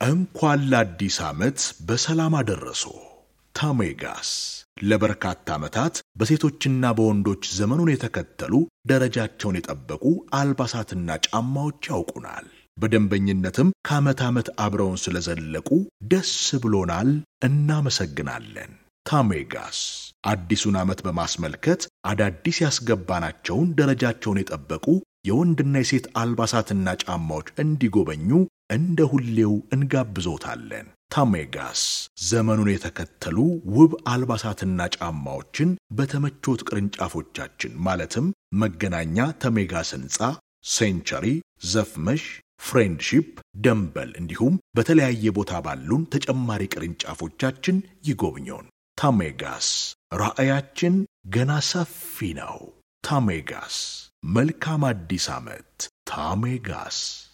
እንኳን ለአዲስ ዓመት በሰላም አደረሶ። ታሜጋስ ለበርካታ ዓመታት በሴቶችና በወንዶች ዘመኑን የተከተሉ ደረጃቸውን የጠበቁ አልባሳትና ጫማዎች ያውቁናል። በደንበኝነትም ከዓመት ዓመት አብረውን ስለዘለቁ ደስ ብሎናል፣ እናመሰግናለን። ታሜጋስ አዲሱን ዓመት በማስመልከት አዳዲስ ያስገባናቸውን ደረጃቸውን የጠበቁ የወንድና የሴት አልባሳትና ጫማዎች እንዲጎበኙ እንደ ሁሌው እንጋብዞታለን። ታሜጋስ ዘመኑን የተከተሉ ውብ አልባሳትና ጫማዎችን በተመቾት ቅርንጫፎቻችን ማለትም መገናኛ ተሜጋስ ሕንፃ፣ ሴንቸሪ፣ ዘፍመሽ፣ ፍሬንድሺፕ፣ ደንበል እንዲሁም በተለያየ ቦታ ባሉን ተጨማሪ ቅርንጫፎቻችን ይጎብኙን። ታሜጋስ ራዕያችን ገና ሰፊ ነው። ታሜጋስ መልካም አዲስ ዓመት። ታሜጋስ